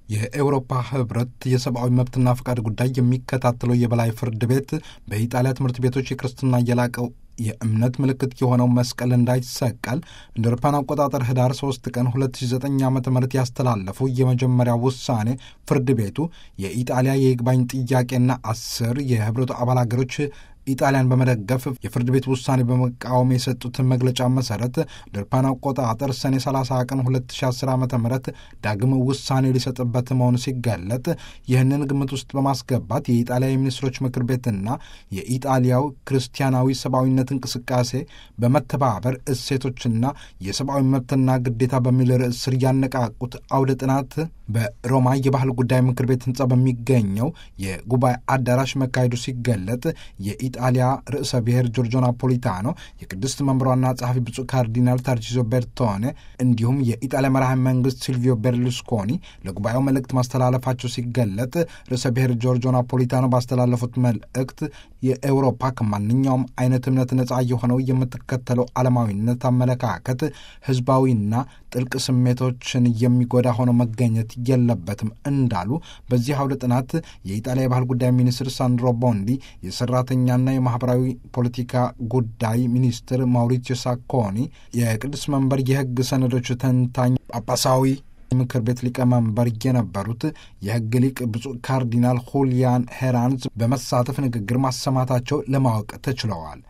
የኤውሮፓ ህብረት የሰብአዊ መብትና ፈቃድ ጉዳይ የሚከታተለው የበላይ ፍርድ ቤት በኢጣሊያ ትምህርት ቤቶች የክርስትና የላቀው የእምነት ምልክት የሆነው መስቀል እንዳይሰቀል እንደ አውሮፓውያን አቆጣጠር ህዳር 3 ቀን 2009 ዓ ም ያስተላለፉ የመጀመሪያው ውሳኔ ፍርድ ቤቱ የኢጣሊያ የይግባኝ ጥያቄና አስር የህብረቱ አባል ሀገሮች ኢጣሊያን በመደገፍ የፍርድ ቤት ውሳኔ በመቃወም የሰጡትን መግለጫ መሰረት ድርፓን አቆጣጠር ሰኔ 30 ቀን 2010 ዓ ም ዳግም ውሳኔ ሊሰጥበት መሆኑ ሲገለጥ ይህንን ግምት ውስጥ በማስገባት የኢጣሊያ የሚኒስትሮች ምክር ቤትና የኢጣሊያው ክርስቲያናዊ ሰብአዊነት እንቅስቃሴ በመተባበር እሴቶችና የሰብአዊ መብትና ግዴታ በሚል ርዕስ ስር ያነቃቁት አውደ ጥናት በሮማ የባህል ጉዳይ ምክር ቤት ህንጻ በሚገኘው የጉባኤ አዳራሽ መካሄዱ ሲገለጥ የኢጣሊያ ርዕሰ ብሔር ጆርጆ ናፖሊታኖ፣ የቅድስት መንበሯና ጸሐፊ ብፁዕ ካርዲናል ታርቺዞ ቤርቶኔ እንዲሁም የኢጣሊያ መራሄ መንግስት ሲልቪዮ ቤርሉስኮኒ ለጉባኤው መልእክት ማስተላለፋቸው ሲገለጥ ርዕሰ ብሔር ጆርጆ ናፖሊታኖ ባስተላለፉት መልእክት የኤውሮፓ ከማንኛውም አይነት እምነት ነጻ የሆነው የምትከተለው ዓለማዊነት አመለካከት ህዝባዊና ጥልቅ ስሜቶችን የሚጎዳ ሆኖ መገኘት የለበትም እንዳሉ በዚህ አውደ ጥናት የኢጣሊያ የባህል ጉዳይ ሚኒስትር ሳንድሮ ቦንዲ፣ የሰራተኛና የማህበራዊ ፖለቲካ ጉዳይ ሚኒስትር ማውሪቲዮ ሳኮኒ፣ የቅዱስ መንበር የህግ ሰነዶች ተንታኝ ጳጳሳዊ ምክር ቤት ሊቀመንበር የነበሩት የህግ ሊቅ ብፁዕ ካርዲናል ሁሊያን ሄራንዝ በመሳተፍ ንግግር ማሰማታቸው ለማወቅ ተችለዋል።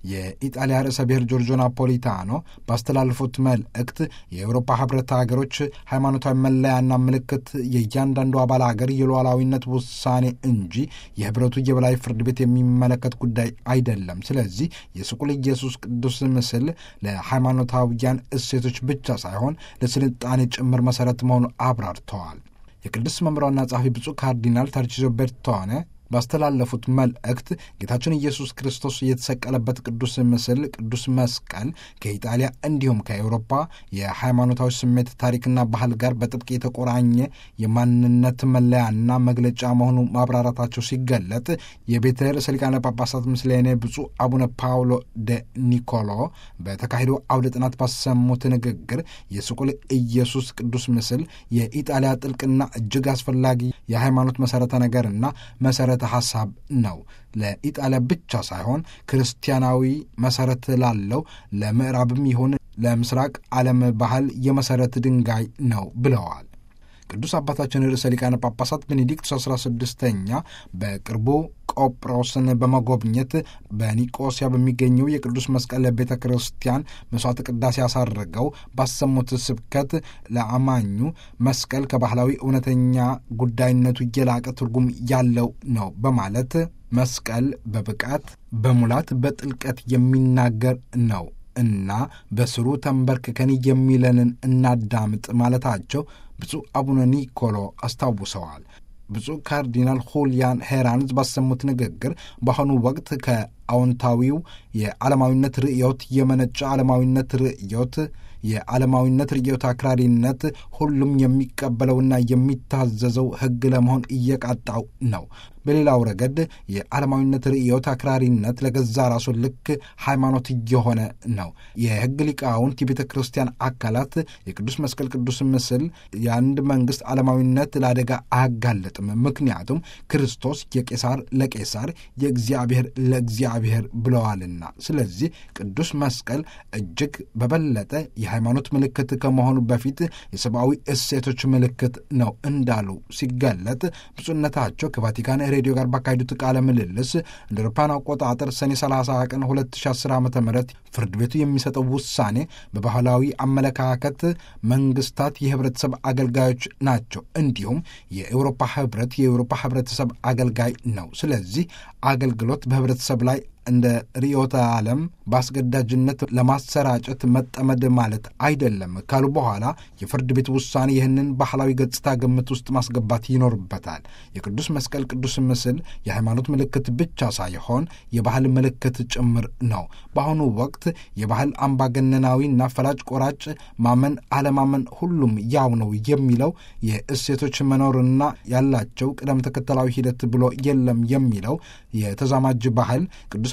የኢጣሊያ ርዕሰ ብሔር ጆርጆ ናፖሊታኖ ባስተላለፉት መልእክት የአውሮፓ ህብረት ሀገሮች ሃይማኖታዊ መለያና ምልክት የእያንዳንዱ አባል ሀገር የሉዓላዊነት ውሳኔ እንጂ የህብረቱ የበላይ ፍርድ ቤት የሚመለከት ጉዳይ አይደለም። ስለዚህ የስቁል ኢየሱስ ቅዱስ ምስል ለሃይማኖታዊያን እሴቶች ብቻ ሳይሆን ለስልጣኔ ጭምር መሰረት መሆኑ አብራርተዋል። የቅዱስ መምሯና ጸሐፊ ብፁዕ ካርዲናል ታርቺዞ ቤርቶኔ ባስተላለፉት መልእክት ጌታችን ኢየሱስ ክርስቶስ የተሰቀለበት ቅዱስ ምስል ቅዱስ መስቀል ከኢጣሊያ እንዲሁም ከአውሮፓ የሃይማኖታዊ ስሜት ታሪክና ባህል ጋር በጥብቅ የተቆራኘ የማንነት መለያና መግለጫ መሆኑ ማብራራታቸው ሲገለጥ የቤተ ርዕሰ ሊቃነ ጳጳሳት ምስሌኔ ብፁዕ አቡነ ፓውሎ ደ ኒኮሎ በተካሄደው አውደ ጥናት ባሰሙት ንግግር የስቁል ኢየሱስ ቅዱስ ምስል የኢጣሊያ ጥልቅና እጅግ አስፈላጊ የሃይማኖት መሠረተ ነገርና መሠረተ ሐሳብ ነው። ለኢጣሊያ ብቻ ሳይሆን ክርስቲያናዊ መሠረት ላለው ለምዕራብም ይሁን ለምስራቅ ዓለም ባህል የመሠረት ድንጋይ ነው ብለዋል። ቅዱስ አባታችን ርዕሰ ሊቃነ ጳጳሳት ቤኔዲክቱስ አስራ ስድስተኛ በቅርቡ ቆጵሮስን በመጎብኘት በኒቆሲያ በሚገኘው የቅዱስ መስቀል ቤተ ክርስቲያን መስዋዕተ ቅዳሴ ያሳረገው ባሰሙት ስብከት ለአማኙ መስቀል ከባህላዊ እውነተኛ ጉዳይነቱ የላቀ ትርጉም ያለው ነው በማለት መስቀል በብቃት በሙላት በጥልቀት የሚናገር ነው እና በስሩ ተንበርክከን የሚለንን እናዳምጥ ማለታቸው ብፁዕ አቡነ ኒኮሎ አስታውሰዋል። ብፁዕ ካርዲናል ሁሊያን ሄራንዝ ባሰሙት ንግግር በአሁኑ ወቅት ከአዎንታዊው የዓለማዊነት ርዕዮት የመነጨ ዓለማዊነት ርዕዮት የዓለማዊነት ርዕዮት አክራሪነት ሁሉም የሚቀበለውና የሚታዘዘው ሕግ ለመሆን እየቃጣው ነው። በሌላው ረገድ የዓለማዊነት ርዕዮት አክራሪነት ለገዛ ራሱ ልክ ሃይማኖት እየሆነ ነው። የሕግ ሊቃውንት የቤተ ክርስቲያን አካላት የቅዱስ መስቀል ቅዱስ ምስል የአንድ መንግሥት ዓለማዊነት ለአደጋ አያጋለጥም። ምክንያቱም ክርስቶስ የቄሳር ለቄሳር የእግዚአብሔር ለእግዚአብሔር ብለዋልና። ስለዚህ ቅዱስ መስቀል እጅግ በበለጠ የሃይማኖት ምልክት ከመሆኑ በፊት የሰብአዊ እሴቶች ምልክት ነው እንዳሉ ሲገለጥ ብፁዕነታቸው ከቫቲካን ሬዲዮ ጋር ባካሄዱት ቃለ ምልልስ እንደ አውሮፓውያን አቆጣጠር ሰኔ 30 ቀን 2010 ዓ ም ፍርድ ቤቱ የሚሰጠው ውሳኔ በባህላዊ አመለካከት መንግስታት የህብረተሰብ አገልጋዮች ናቸው፣ እንዲሁም የአውሮፓ ህብረት የአውሮፓ ህብረተሰብ አገልጋይ ነው። ስለዚህ አገልግሎት በህብረተሰብ ላይ እንደ ርዕዮተ ዓለም በአስገዳጅነት ለማሰራጨት መጠመድ ማለት አይደለም ካሉ በኋላ የፍርድ ቤት ውሳኔ ይህንን ባህላዊ ገጽታ ግምት ውስጥ ማስገባት ይኖርበታል። የቅዱስ መስቀል ቅዱስ ምስል የሃይማኖት ምልክት ብቻ ሳይሆን የባህል ምልክት ጭምር ነው። በአሁኑ ወቅት የባህል አምባገነናዊና ፈላጭ ቆራጭ ማመን አለማመን ሁሉም ያው ነው የሚለው የእሴቶች መኖርና ያላቸው ቅደም ተከተላዊ ሂደት ብሎ የለም የሚለው የተዛማጅ ባህል ቅዱስ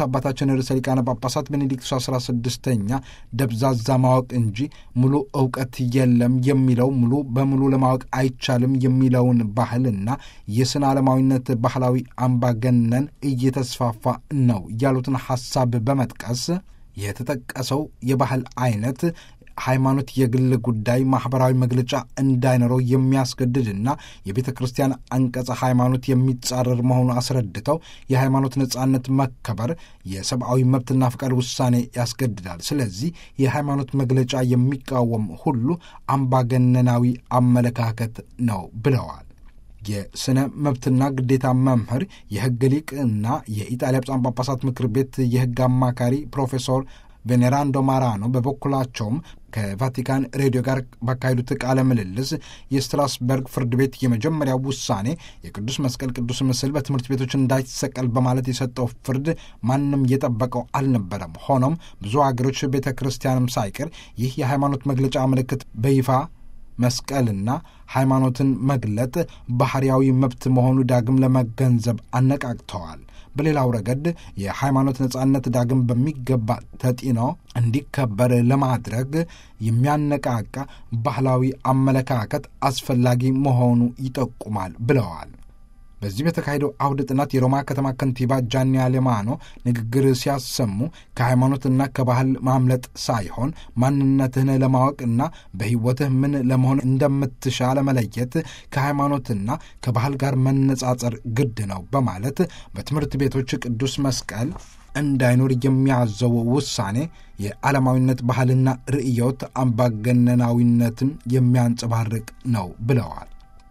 አባታችን ርዕሰ ሊቃነ ጳጳሳት ቤኔዲክቱስ አስራ ስድስተኛ ደብዛዛ ማወቅ እንጂ ሙሉ እውቀት የለም የሚለው ሙሉ በሙሉ ለማወቅ አይቻልም የሚለውን ባህልና የስነ ዓለማዊነት ባህላዊ አምባገነን እየተስፋፋ ነው ያሉትን ሐሳብ በመጥቀስ የተጠቀሰው የባህል አይነት ሃይማኖት የግል ጉዳይ ማኅበራዊ መግለጫ እንዳይኖረው የሚያስገድድና የቤተ ክርስቲያን አንቀጸ ሃይማኖት የሚጻረር መሆኑ አስረድተው የሃይማኖት ነጻነት መከበር የሰብአዊ መብትና ፈቃድ ውሳኔ ያስገድዳል። ስለዚህ የሃይማኖት መግለጫ የሚቃወም ሁሉ አምባገነናዊ አመለካከት ነው ብለዋል። የስነ መብትና ግዴታ መምህር የሕግ ሊቅ እና የኢጣሊያ ብፁዓን ጳጳሳት ምክር ቤት የሕግ አማካሪ ፕሮፌሰር ቬኔራንዶ ማራኖ በበኩላቸውም ከቫቲካን ሬዲዮ ጋር ባካሄዱት ቃለ ምልልስ የስትራስበርግ ፍርድ ቤት የመጀመሪያው ውሳኔ የቅዱስ መስቀል ቅዱስ ምስል በትምህርት ቤቶች እንዳይሰቀል በማለት የሰጠው ፍርድ ማንም የጠበቀው አልነበረም። ሆኖም ብዙ አገሮች ቤተ ክርስቲያንም ሳይቀር ይህ የሃይማኖት መግለጫ ምልክት በይፋ መስቀልና ሃይማኖትን መግለጥ ባህርያዊ መብት መሆኑ ዳግም ለመገንዘብ አነቃቅተዋል። በሌላው ረገድ የሃይማኖት ነጻነት ዳግም በሚገባ ተጢኖ እንዲከበር ለማድረግ የሚያነቃቃ ባህላዊ አመለካከት አስፈላጊ መሆኑ ይጠቁማል ብለዋል። በዚህ በተካሄደው አውደ ጥናት የሮማ ከተማ ከንቲባ ጃኒ አሌማኖ ንግግር ሲያሰሙ ከሃይማኖትና ከባህል ማምለጥ ሳይሆን ማንነትህን ለማወቅና በሕይወትህ ምን ለመሆን እንደምትሻ ለመለየት ከሃይማኖትና ከባህል ጋር መነጻጸር ግድ ነው በማለት በትምህርት ቤቶች ቅዱስ መስቀል እንዳይኖር የሚያዘው ውሳኔ የዓለማዊነት ባህልና ርእዮት አምባገነናዊነትን የሚያንጸባርቅ ነው ብለዋል።